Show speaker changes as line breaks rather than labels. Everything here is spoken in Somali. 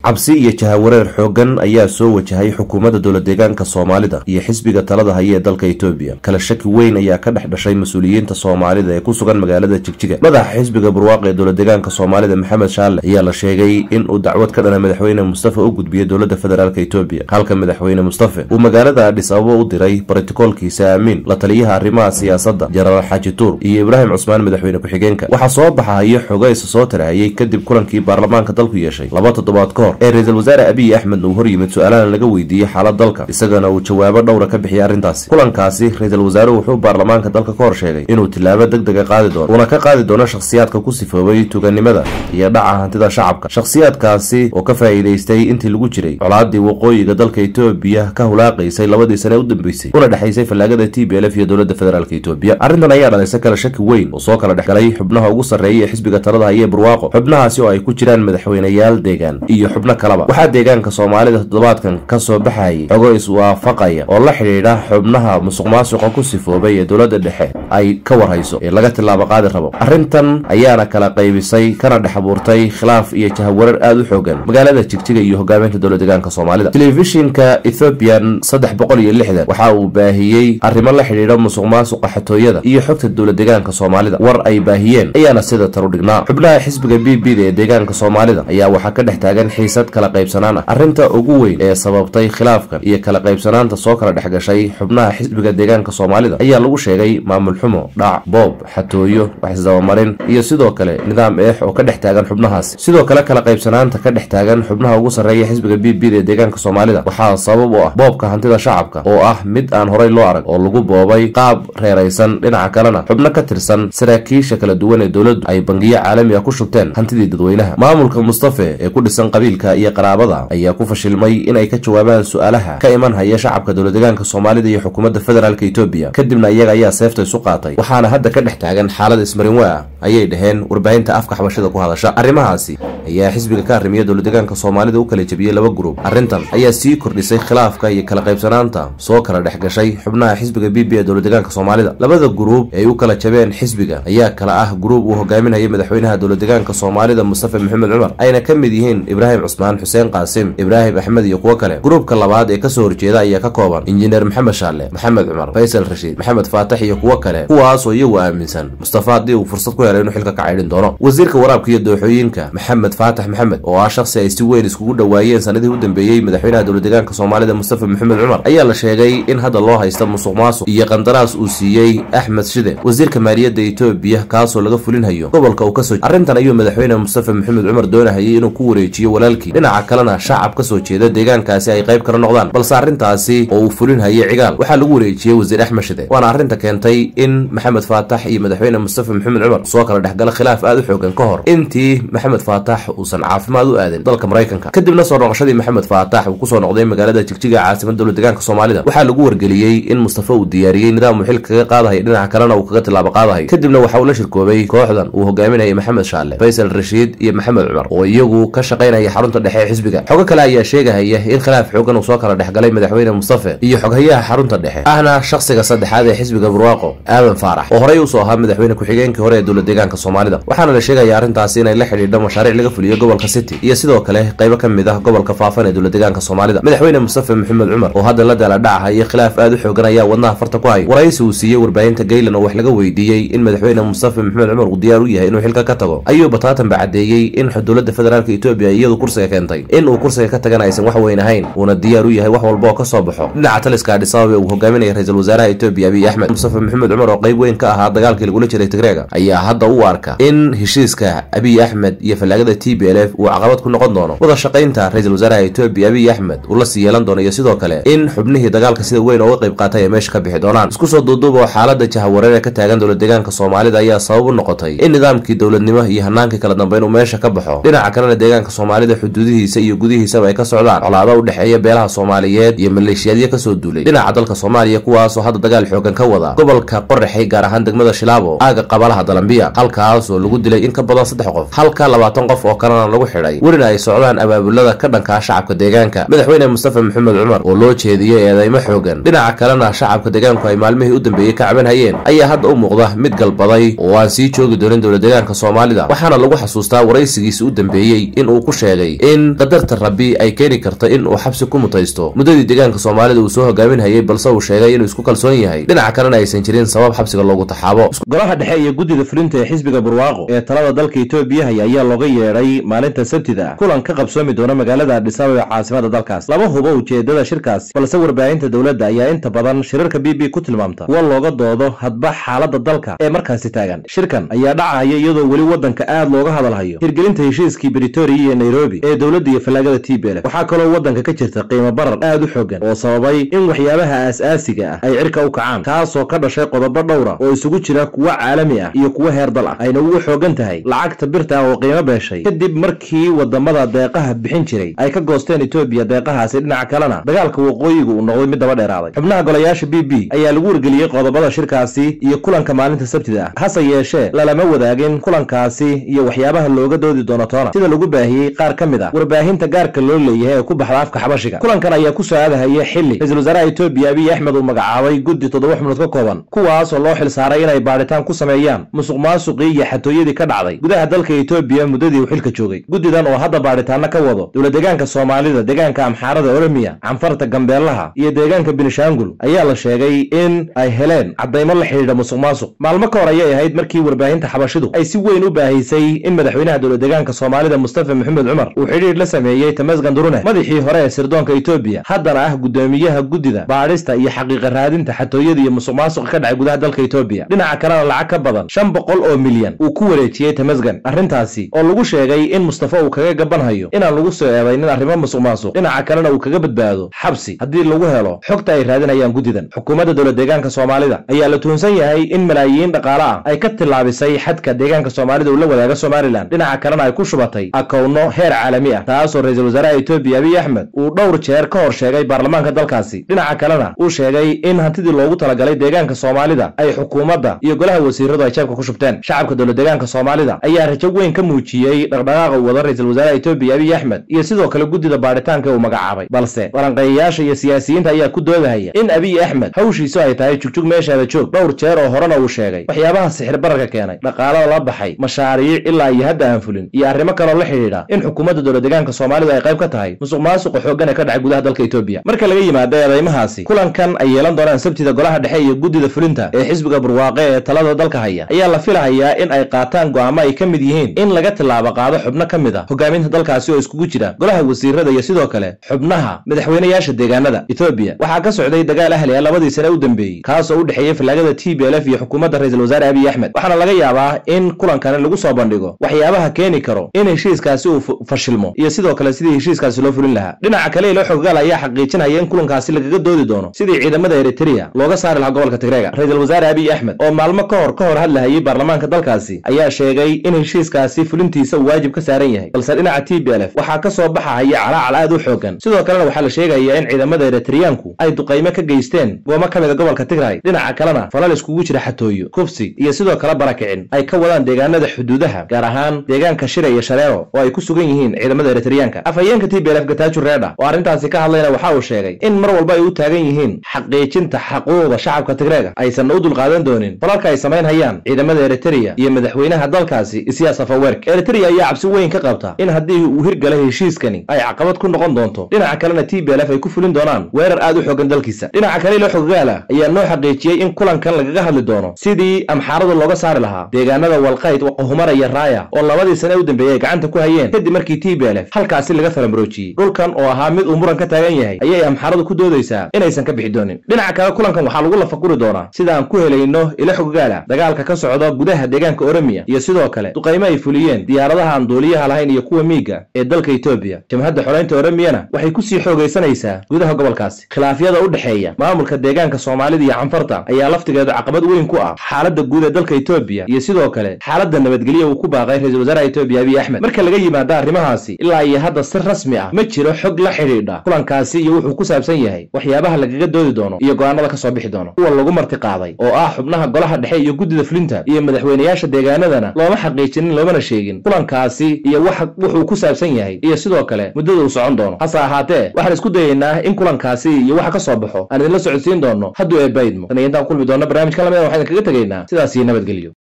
cabsi iyo jahawareer xoogan ayaa soo wajahay xukuumadda dowla deegaanka soomaalida iyo xisbiga talada haya ee dalka etoobiya kala shaki weyn ayaa ka dhex dhashay mas-uuliyiinta soomaalida ee ku sugan magaalada jigjiga madaxa xisbiga barwaaqi ee dowla deegaanka soomaalida maxamed shaale ayaa la sheegay in uu dacwad ka dhana madaxweyne mustafa u gudbiyey dowladda federaalk etoobiya halka madaxweyne mustafe uu magaalada adhis ababa u diray barotikoolkiisa aamiin la taliyaha arrimaha siyaasadda jenaraal xaaji tuur iyo ibraahim cusmaan madaxweyne ku-xigeenka waxaa soo baxayo xogo isa soo tarahayay kadib kulankii baarlamaanka dalku yeeshay laba toddobaad ka hor ee ra-iisul wasaare abiy axmed uu hor yimid su-aalana laga weydiiyey xaalad dalka isagana uu jawaabo dhowra ka bixiyay arrintaasi kulankaasi ra-iisul wasaaruhu wuxuu baarlamaanka dalka ka hor sheegay inuu tilaabo deg dega qaadi doono uuna ka qaadi doono shakhsiyaadka ku sifoobay tuganimada iyo dhaca hantida shacabka shakhsiyaadkaasi oo ka faa'iidaystay intii lagu jiray colaadii waqooyiga dalka etoobiya ka hulaaqaysay labadii sane u dambeysay una dhexaysay fallaagada t b l f iyo dowladda federaalk etoobiya arrintan ayaa dhalisay kala shaki weyn oo soo kala dhexgalay xubnaha ugu sarreeya ee xisbiga talada hayee barwaaqo xubnahaasi oo ay ku jiraan madaxweyneyaal deegaan iyo xubno kaleba waxaa deegaanka soomaalida toddobaadkan ka soo baxayay xogo iswaafaqaya oo la xidhiidha xubnaha musuq maasuqa ku sifoobay ee dowladda dhexe ay ka warhayso ee laga tilaabo qaadi rabo arrintan ayaana kala qaybisay kana dhex abuurtay khilaaf iyo jahawarar aada u xoogan magaalada jigjiga iyo hogaaminta dowla deegaanka soomaalida telefishinka ethoobiyan saddex boqol iyo lixdan waxa uu baahiyey arrimo la xidhiidha musuq maasuqa xatooyada iyo xogta dowla deegaanka soomaalida war ay baahiyeen ayaana sida taru dhignaa xubnaha xisbiga b b da ee deegaanka soomaalida ayaa waxaa ka dhex taagan xiisad kala qaybsanaan ah arrinta ugu weyn ee sababtay khilaafkan iyo kala qaybsanaanta soo kala dhex gashay xubnaha xisbiga deegaanka soomaalida ayaa lagu sheegay maamul xumo dhac boob xatooyo wax isdabamarin iyo sidoo kale nidaam eex oo ka dhex taagan xubnahaasi sidoo kale kala qaybsanaanta ka dhex taagan xubnaha ugu sarreeya xisbiga b b da ee deegaanka soomaalida waxaa sabab u ah boobka hantida shacabka oo ah mid aan horay loo arag oo lagu boobay qaab reeraysan dhinaca kalena xubno ka tirsan saraakiisha kala duwan ee dowladdu ay bangiyo caalami ah ku shubteen hantidii dadweynaha maamulka mustafe ee ku dhisan qabiilka iyo qaraabada ayaa ku fashilmay inay ka jawaabaan su-aalaha ka iman haya shacabka dowla deegaanka soomaalida iyo xukuumadda federaalk etoobiya kadibna iyaga ayaa seefta isu qaatay waxaana hadda ka dhex taagan xaalad ismarinwe ah ayay dhaheen warbaahinta afka xabashada ku hadasha arrimahaasi ayaa xisbiga ka arrimiya dowla deegaanka soomaalida u kala jebiyey laba gurub arrintan ayaa sii kordhisay khilaafka iyo kala qaybsanaanta soo kala dhex gashay xubnaha xisbiga b b ee dowla deegaanka soomaalida labada guruub ee ay u kala jabeen xisbiga ayaa kala ah guruub uu hogaaminayay madaxweynaha dowla deegaanka soomaalida mustafa maxamed cumar ayna ka mid yihiin ibraahim cusmaan xuseen qaasim ibraahim axmed iyo kuwo kale gruubka labaad ee kasoo horjeeda ayaa ka kooban injineer maxamed shaale maxamed cumar faysal rashiid maxamed faatax iyo kuwo kale kuwaasoo iyagu aaminsan mustafa haddii uu fursad ku helay inuu xilka ka caydhin doono wasiirka waraabka iyo dooxooyinka maxamed faatax maxamed oo ah shakhsi ay si weyn iskugu dhowaayeen sanadihii u dambeeyey madaxweynaha dowla deegaanka soomaalida mustafa maxamed cumar ayaa la sheegay in hadda loo haysta musuq maasuq iyo qandaraas uu siiyey axmed shide wasiirka maaliyadda etoobiya kaasoo laga fulinhayo gobolka uu kasoo arrintan ayuu madaxweyne mustafa maxamed cumar doonahayay inuu ku wareejiyo walaalkii dhinaca kalena shacab ka soo jeeda deegaankaasi ay qayb kala noqdaan balse arrintaasi oo uu fulinhayay cigaal waxaa lagu wareejiyey wasiir axmed shide waana arrinta keentay in maxamed faatax iyo madaxweyne mustafa maxamed cumar soo kala dhexgala khilaaf aada u xoogan ka hor intii maxamed faatax uusan caafimaad u aadin dalka maraykanka kadibna soo noqoshadii maxamed faatax uu kusoo noqday magaalada jigjiga caasimada dowla deegaanka soomaalida waxaa lagu wargeliyey in mustafa uu diyaariyey nidaam uu xil kaga qaadahay dhinaca kalena uu kaga tilaabo qaadahay kadibna waxa uu la shirkoobay kooxdan uu hogaaminayay maxamed shaale faysal rashiid iyo maxamed cumar oo iyagu ka shaqaynaya xarunta dhexe ee xisbiga xogo kale ayaa sheegahaya in khilaaf xoogan uu soo kala dhexgalay madaxweyne mustafe iyo xoghayaha xarunta dhexe ahna shakhsiga saddexaad ee xisbiga barwaaqo aadan faarax oo horey usoo ahaa madaxweyne ku-xigeenkii hore ee dowla deegaanka soomaalida waxaana la sheegaya arrintaasi inay la xidhiidho mashaariic laga fuliyo gobolka city iyo sidoo kale qaybo ka mid ah gobolka faafan ee dowla deegaanka soomaalida madaxweyne mustafe maxamed cumar oo hadda la daala dhacahayo khilaaf aada u xoogan ayaa wadnaha farta ku hay waraysi uu siiyey warbaahinta gaylan oo wax laga weydiiyey in madaxweyne mustafe maxamed cumar uu diyaar u yahay inuu xilka ka tago ayuu bataatanba caddeeyey in dowladda federaalk etoobiya iyadu kursiga keentay in uu kursiga ka tagana aysan wax weyn ahayn uuna diyaar u yahay wax walba oo ka soo baxo dhinaca taliska adhisababe uu hogaaminaya ra-iisul wasaaraha etoobiya abiy axmed mustafe maxamed cumar oo qayb weyn ka ahaa dagaalkii lagula jiray tigreega ayaa hadda u arka in heshiiska abiy axmed iyo fallaagada t b l f uu caqabad ku noqon doono wada shaqaynta ra-iisul wasaaraha etoobiya abiy axmed uu la sii yeelan doono iyo sidoo kale in xubnihii dagaalka sida weyn ooga qayb qaatay ay meesha ka bixi doonaan isku soo duuduub oo xaalada jahawareer ee ka taagan dowla deegaanka soomaalida ayaa sabab u noqotay in nidaamkii dowladnimo iyo hanaankii kala dambeyn uu meesha ka baxo dhinaca kalena deegaanka soomaalida xuduudihiisa iyo gudihiisaba ay ka socdaan colaado u dhexeeya beelaha soomaaliyeed iyo maleeshiyaadyo kasoo duulay dhinaca dalka soomaaliya kuwaasoo hadda dagaal xoogan ka wada gobolka qoraxay gaar ahaan degmada shilaabo aaga qabalaha dalambiya halkaasoo lagu dilay in ka badan saddex qof halka labaatan qof oo kalena lagu xidhay welina ay socdaan abaabulada ka dhankaa shacabka deegaanka madaxweyne mustafa maxamed cumar oo loo jeediyey eedeymo xoogan dhinaca kalena shacabka deegaanku ay maalmihii u dambeeyey ka caban hayeen ayaa hadda u muuqda mid galbaday oo aan sii joogi doonin dowla deegaanka soomaalida waxaana lagu xasuustaa waraysigiisa u dambeeyey in uu ku sheegay in qadarta rabbi ay keeni karto in uu xabsi ku mutaysto muddadii deegaanka soomaalida uu soo hogaaminhayay balse uu sheegay inuu isku kalsoon yahay dhinaca kalena aysan jirin sabab xabsiga loogu taxaabo
golaha dhexe iyo guddida fulinta ee xisbiga barwaaqo ee talada dalka etoobiya haya ayaa looga yeedhay maalinta sabtida ah kulan ka qabsoomi doona magaalada adhisaabab ee caasimada dalkaas lama hubo ujeedada shirkaasi balse warbaahinta dowladda ayaa inta badan shirarka b b ku tilmaamta kuwa looga doodo hadba xaalada dalka ee markaasi taagan shirkan ayaa dhacaya iyadoo weli waddanka aad looga hadalhayo hirgelinta heshiiskii britoria iyo nairobi ee dowladda iyo fallaagada t b l waxaa kaloo waddanka ka jirta qiimo barar aad u xoogan oo sababay in waxyaabaha aas-aasiga ah ay cirka u kacaan taasoo ka dhashay qodobo dhowra oo isugu jira kuwo caalami ah iyo kuwo heer dal ah ayna ugu xoogan tahay lacagta birta ah oo qiimo beeshay kadib markii wadamada deeqaha bixin jiray ay ka goosteen etoobiya deeqahaasi dhinaca kalena dagaalka waqooyiga uu noqday mid daba dheeraaday xubnaha golayaasha b b ayaa lagu wargeliyey qodobada shirkaasi iyo kulanka maalinta sabtida ah hase yeeshee lalama wadaagin kulankaasi iyo waxyaabaha looga doodi doono toona sida lagu baahiyey qaar ka mid ah warbaahinta gaarka loo leeyahay ee ku baxda afka xabashiga kulankan ayaa ku soo aadahaya xili ra-iisul wasaaraha etoobiya abiy axmed uu magacaabay guddi toddoba xubnood ka kooban kuwaasoo loo xil saaray inay baadhitaan ku sameeyaan musuq maasuqii iyo xatooyadii ka dhacday gudaha dalka etoobiya muddadii uu xilka joogay guddidan oo hadda baadhitaano ka wado dowla deegaanka soomaalida deegaanka amxaarada oromiya canfarta gambeelaha iyo deegaanka binishaangul ayaa la sheegay in ay heleen caddaymo la xidhiidha musuq maasuq maalmo ka hor ayay ahayd markii warbaahinta xabashidu ay si weyn u baahisay in madaxweynaha dowla deegaanka soomaalida mustafa maxamed cumar uu xidhiidh la sameeyey tamasgan durune madaxii hore ee sirdoonka etoobiya haddana ah guddoomiyaha guddida baadhista iyo xaqiiqa raadinta xatooyada iyo musuq maasuqa ka dhacay gudaha dalka etoobiya dhinaca kalena lacag ka badan shan boqol oo milyan uu ku wareejiyey tamasgan arrintaasi oo lagu sheegay in mustafa uu kaga gabanhayo inaan lagu soo eedaynin arrimo musuq maasuq dhinaca kalena uu kaga badbaado xabsi haddii lagu helo xogta ay raadinayaan guddidan xukuumadda dowla deegaanka soomaalida ayaa la tuhunsan yahay in malaayiin dhaqaale ah ay ka tillaabisay xadka deegaanka soomaalida uu la wadaaga somalilan dhinaca kalena ay ku shubatay akowno heer caalami ah taasoo ra-iisul wasaaraha etoobiya abiy axmed uu dhowr jeer ka hor sheegay baarlamaanka dalkaasi dhinaca kalena uu sheegay in hantidii loogu talagalay deegaanka soomaalida ay xukuumadda iyo golaha wasiiradu ay jeebka ku shubteen shacabka dowla deegaanka soomaalida ayaa rajo weyn ka muujiyey dhaqdhaqaaqa uu wada ra-iisul wasaaraha etoobiya abiy axmed iyo sidoo kale guddida baadhitaanka uu magacaabay balse waranqeeyayaasha iyo siyaasiyiinta ayaa ku doodahaya in abiy axmed hawshiisu ay tahay jugjug meeshaada joog dhowr jeer oo horena uu sheegay waxyaabaha sixir bararka keenay dhaqaalada la baxay mashaariic ilaa iyo hadda aan fulin iyo arrimo kaloo la xidhiidha in xukuumadda dowla deegaanka soomaalida ay qayb ka tahay musuq maasuqa xooggan ee ka dhacay gudaha dalka etoobiya marka laga yimaado eedaymahaasi kulankan ay yeelan doonaan sabtida golaha dhexe iyo guddida fulinta ee xisbiga barwaaqe ee talada dalka haya ayaa la filahayaa in ay qaataan go'aamo ay ka mid yihiin in laga tillaabo qaado xubno ka mid a hogaaminta dalkaasi oo iskugu jira golaha wasiirada iyo sidoo kale xubnaha madaxweynayaasha deegaanada etoobiya waxaa ka socday dagaal ahli ah labadii sane u dambeeyey kaas oo u dhexeeyey fallaagada t b l f iyo xukuumadda ra-iisul wasaare abiy axmed waxaana laga yaabaa in kulankani lagu soo bandhigo waxyaabaha keeni karo in heshiiskaasi uu fashilmo iyo sidoo kale sidii heshiiskaasi loo fulin lahaa dhinaca kale ilo xoggaal ayaa xaqiijinaya in kulankaasi lagaga doodi doono sidii ciidamada eritrea looga saari lahaa gobolka tigreega ra-iisul wasaare abiy axmed oo maalmo ka hor ka hor hadlahayay baarlamaanka dalkaasi ayaa sheegay in heshiiskaasi fulintiisa uu waajib ka saaran yahay balse dhinaca t b l f waxaa ka soo baxahaya calaacal aad u xoogan sidoo kalena waxaa la sheegayaa in ciidamada eritriyaanku ay duqaymo ka geysteen goomo ka mid a gobolka tigray dhinaca kalena falal iskugu jira xatooyo kufsi iyo sidoo kale barakicin ay ka wadaan deegaanada xuduudaha gaar ahaan deegaanka shire iyo shareero oo ay ku sugan yihiin ciidamada eritriyaanka afhayeenka t b l f gataaju reedha oo arrintaasi ka hadlayna waxa uu sheegay in mar walba ay u taagan yihiin xaqiijinta xaquuqda shacabka tigreega aysan u dulqaadan doonin falalka ay samaynhayaan ciidamada eritrea iyo madaxweynaha dalkaasi isiyaas afawerk eritrea ayaa cabsi weyn ka qabta in haddii uu hirgalay heshiiskani ay caqabad ku noqon doonto dhinaca kalena t b l f ay ku fulin doonaan weerar aad u xoogan dalkiisa dhinaca kale ilo xoggaala ayaa noo xaqiijiyey in kulankan lagaga hadli doono sidii amxaarada looga saari lahaa deegaanada walqayd waqahumara iyo raaya oo labadii sane u dambeeyey ay gacanta ku hayeen kadib markii t b l f halkaasi laga falamroojiyey dhulkan oo ahaa mid uu muran ka taagan yahay ayay amxaaradu ku doodaysaa inaysan ka bixi doonin dhinaca kale kulankan waxaa lagu lafaguri doonaa sida aan ku helayno ilo xoggaala dagaalka ka socda gudaha deegaanka oromiya iyo sidoo kale duqaymo ay fuliyeen diyaaradaha aan duuliyaha lahayn iyo kuwa miiga ee dalka etoobiya jamhadda xoreynta oromiyana waxay kusii xoogaysanaysaa gudaha gobolkaasi khilaafyada u dhexeeya maamulka deegaanka soomaalida iyo canfarta ayaa laftigeedu caqabad weyn ku ah xaaladda guud ee dalka etoobiya iyo sidoo kale xaaladda nabadgelya uu ku baaqay ra-iisul wasaaraha etoobiya abiy axmed marka laga yimaado arrimahaasi ilaa iyo hadda si rasmi ah ma jiro xog la xidhiidha kulankaasi iyo wuxuu ku saabsan yahay waxyaabaha lagaga doodi doono iyo go'aanada ka soo bixi doono kuwa lagu marti qaaday oo ah xubnaha golaha dhexe iyo guddida fulinta iyo madaxweynayaasha deegaanadana looma xaqiijinin loomana sheegin kulankaasi iyo wuxuu ku saabsan yahay iyo sidoo kale muddada uu socon doono hase ahaatee waxaan isku dayaynaa in kulankaasi iyo waxa ka soo baxo aan idinla socodsiin doono hadduu eebbaydmo tan iyo intaan kulmi doonno barnaamijka lamida waxaan idinkaga tegaynaa sidaas iyo nabadgelyo